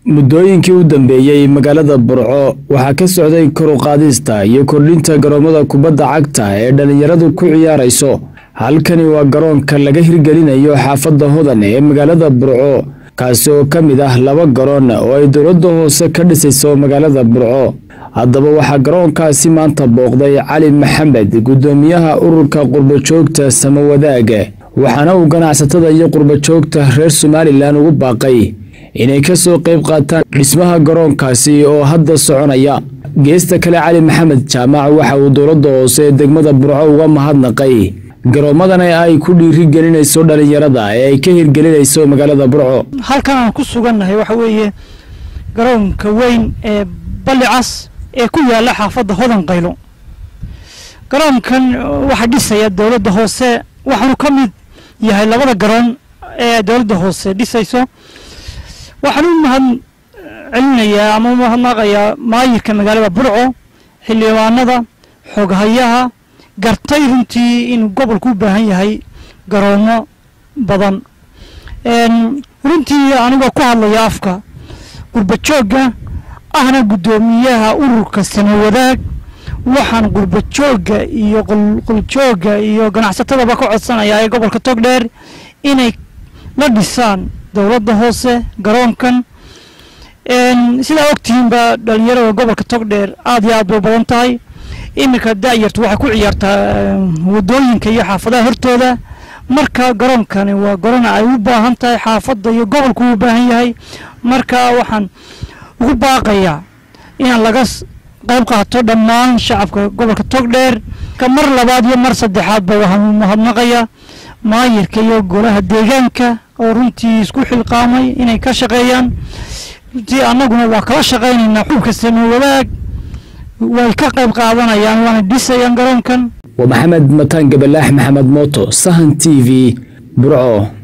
muddooyinkii u dambeeyey magaalada burco waxaa ka socday kor u qaadista iyo kordhinta garoomada kubadda cagta ee dhallinyaradu ku ciyaarayso halkani waa garoonka laga hirgelinayo xaafadda hodan ee magaalada burco kaasi oo ka mid ah laba garoon oo ay dowladda hoose ka dhisayso magaalada burco haddaba waxaa garoonkaasi maanta booqday cali maxamed guddoomiyaha ururka qurbojoogta samawadaag waxaana uu ganacsatada iyo qurbojoogta reer somalilan ugu baaqay inay ka soo qayb qaataan dhismaha garoonkaasi oo hadda soconaya geesta kale cali maxamed jaamac waxa uu dowladda hoose ee degmada burco uga mahadnaqay garoomadan ay ku dhiiri gelinayso dhallinyarada ee ay ka hirgelinayso magaalada burco halkan aan ku sugannahay waxa weeye garoonka weyn ee ballicas ee ku yaalla xaafadda hodan qaylo garoonkan waxaa dhisaya dowladda hoose waxaanu ka mid yahay labada garoon ee dowladda hoose dhisayso waxaan u mahad celinayaa ama u mahadnaqayaa maayirka magaalada burco xildhibaanada xoghayaha gartay runtii inuu gobolku u baahan yahay garoomo badan runtii anigoo ku hadlaya afka gurbajoogga ahna guddoomiyaha ururka samawadaag waxaan gurbajoogga iyo qulquljoogga iyo ganacsatadaba ka codsanayaa ee gobolka togdheer inay la dhisaan dowladda hoose garoonkan sidaa ogtihiinba dhalinyarada gobolka togdheer aad iyo aad bay badan tahay iminka da'yartu waxay ku ciyaartaa wadooyinka iyo xaafadaha hortooda marka garoonkani waa garoon ay u baahan tahay xaafadda iyo gobolku u baahan yahay marka waxaan ugu baaqayaa inaan laga qayb qaato dhammaan shacabka gobolka togdheer ka mar labaad iyo mar saddexaadba waxaan mahadnaqayaa maayirka iyo golaha deegaanka oo runtii isku xilqaamay inay ka shaqeeyaan runtii annaguna waa kala shaqaynaynaa xubka samawadaag way ka qayb qaadanayaan waana dhisayaan garoonkan waa maxamed mataan gabalaax maxamed mooto sahan t v burco